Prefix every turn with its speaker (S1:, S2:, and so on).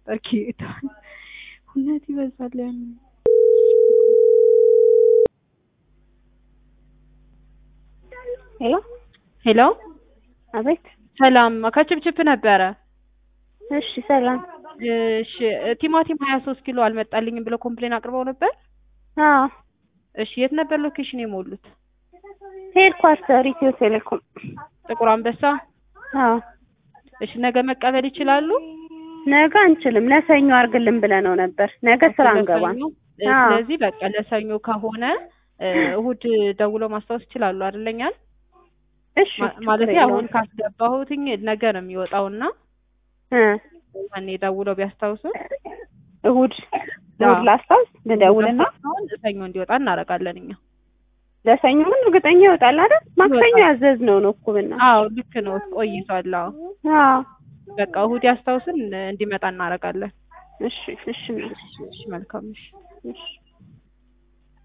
S1: ነበር ጌታ እውነት ይበዛል ያን
S2: ሄሎ
S1: ሄሎ
S2: አቤት።
S1: ሰላም ከችፕችፕ ነበረ
S2: እሺ ሰላም።
S1: እሺ ቲማቲም ሀያ ሶስት ኪሎ አልመጣልኝም ብለው ኮምፕሌን አቅርበው ነበር
S2: አዎ
S1: እሺ የት ነበር ሎኬሽን የሞሉት
S2: ሄድኳርተር ኢትዮ ቴሌኮም።
S1: ጥቁር አንበሳ
S2: አዎ
S1: እሺ ነገ መቀበል ይችላሉ
S2: ነገ አንችልም፣ ለሰኞ አድርግልን ብለነው ነበር። ነገ ስራ አንገባም።
S1: ለሰኞ?
S2: አዎ።
S1: ስለዚህ በቃ ለሰኞ ከሆነ እ እሁድ ደውለው ማስታወስ ይችላሉ አይደለኛል
S2: እሺ
S1: ማለት
S2: ችግር
S1: አሁን
S2: የለውም።
S1: ካስገባሁትኝ ነገ ነው የሚወጣውና
S2: እ
S1: ያኔ ደውለው ቢያስታውሱ
S2: እሁድ እሁድ ላስታውስ ልደውልና
S1: አሁን ሰኞ እንዲወጣ እናደርጋለን እኛ
S2: ለሰኞ ምን እርግጠኛ ይወጣል አይደል? ማክሰኞ
S1: ይወጣል።
S2: ያዘዝነው ነው እኮ ብና
S1: አዎ ልክ ነው ቆይቷል አዎ
S2: አዎ
S1: በቃ እሁድ ያስታውስን እንዲመጣ እናደርጋለን
S2: እሺ እሺ
S1: እሺ መልካም እሺ
S2: እሺ